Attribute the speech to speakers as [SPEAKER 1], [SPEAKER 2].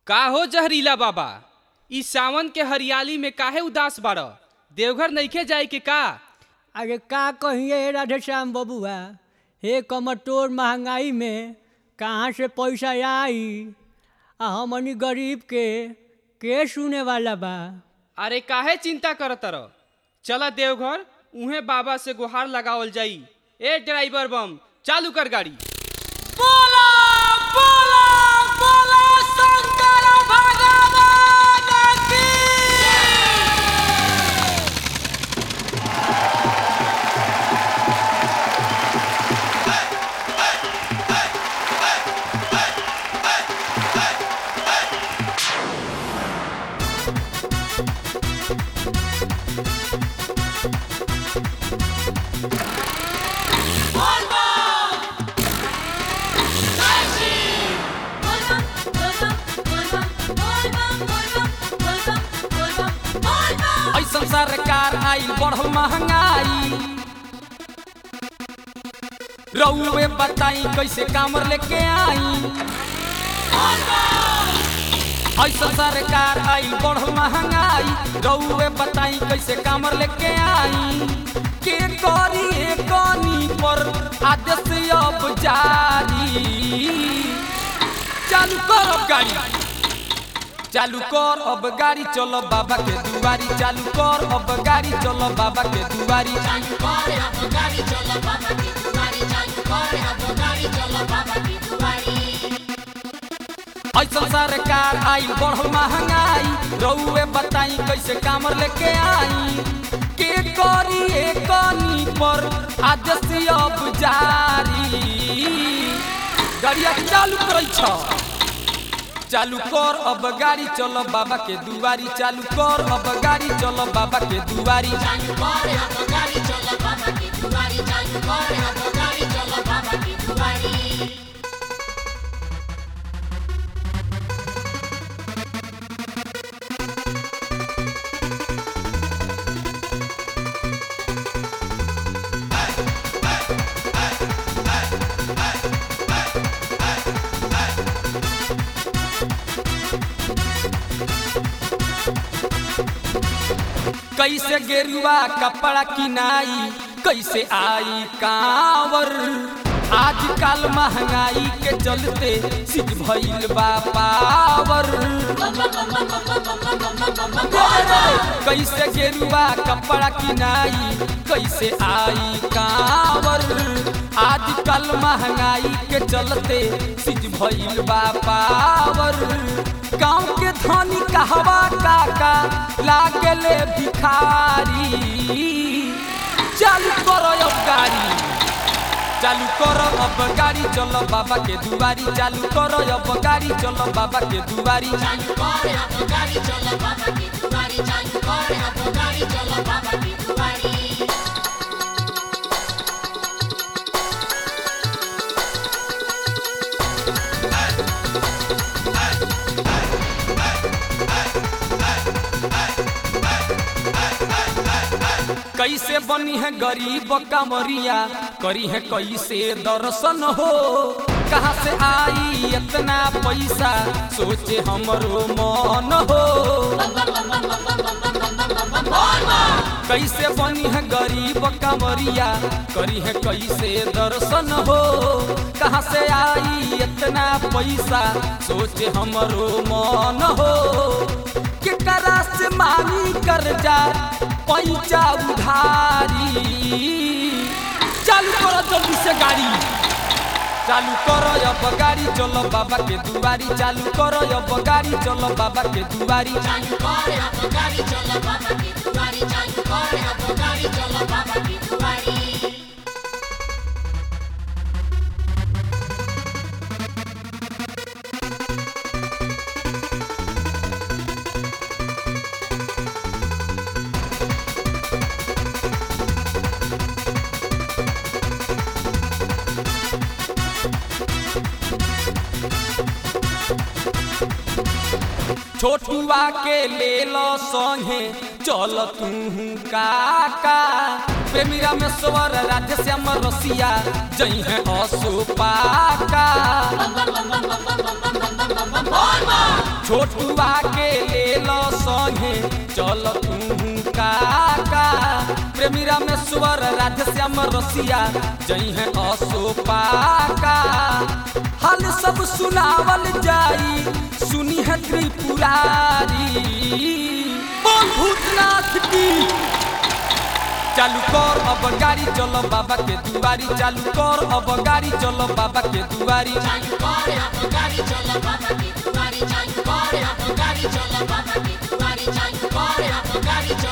[SPEAKER 1] का हो जहरीला बाबा ई सावन के हरियाली में काहे उदास बाड़ देवघर नइखे जाए के का
[SPEAKER 2] अरे का कहिए राधेश्याम बबुआ हे कमटोर महंगाई में कहाँ से पैसा आई आ हमनी गरीब के के सुने वाला बा
[SPEAKER 1] अरे काहे चिंता करत रह चला देवघर उहे बाबा से गुहार लगावल जाई ए ड्राइवर बम चालू कर गाड़ी
[SPEAKER 3] ऐसन सरकार आइल बढ़ल महंगाई रउए बताई कैसे कामर लेके आई ऐसन सरकार आइल बढ़ल महंगाई रउए बताई कैसे कामर लेके आई के करी कनी पर आदेश अब जारी चालू करब गाड़ी चालू कर अब गाड़ी चलो बाबा के दुआरी चालू कर अब गाड़ी चलो बाबा के दुआरी ऐसा सरकार आइल बढ़ल महंगाई रउए बताई कैसे कामर लेके आई के करी कनी पर आदेश अब जारी गाड़िया चालू करै छ चालू कर अब गाड़ी चलो बाबा के दुआरी चालू कर अब गाड़ी चलो बाबा के दुआरी कैसे गेरुआ कपड़ा किनाई कैसे आई कांवर आजकल महंगाई के चलते सिज भइल बा पावर कैसे गेरुआ कपड़ा किनाई कैसे आई कांवर आजकल महंगाई के चलते सिज भइल बा पावर गाँव के धनी कहवा काका लागले भिखारी चालू करो अब गाड़ी चालू करो अब गाड़ी चलो बाबा के दुआरी चालू करो अब गाड़ी चलो बाबा के दुआरी कैसे बनी है गरीब कमरिया करी है कैसे दर्शन हो कहाँ से आई इतना पैसा सोचे हमरो मन हो कैसे बनी है गरीब कमरिया करी है कैसे दर्शन हो कहाँ से आई इतना पैसा सोचे हमरो मन हो केकरा से मांगी कर्जा पैसा उधारी चालू करो जल्दी से गाड़ी चालू करो अब गाड़ी चलो बाबा के दुआरी चालू करो अब गाड़ी चलो बाबा के दुआरी छोटुआ के ले लो संगे चल तू काका प्रेमी रामेश्वर राधे श्याम रसिया जई है असुपाका छोटुआ के ले लो संगे चल तू काका प्रेमी रामेश्वर राधे श्याम रसिया जई है असुपाका हाल सब सुनावल जाई सुनी है त्रिपुरारी बोल भूतनाथ की चालू कर अब गाड़ी चलो बाबा के दुआरी चालू कर अब गाड़ी चलो बाबा के दुआरी
[SPEAKER 4] चालू कर अब गाड़ी चलो बाबा की दुआरी चालू कर अब गाड़ी चलो बाबा की दुआरी चालू कर अब गाड़ी चलो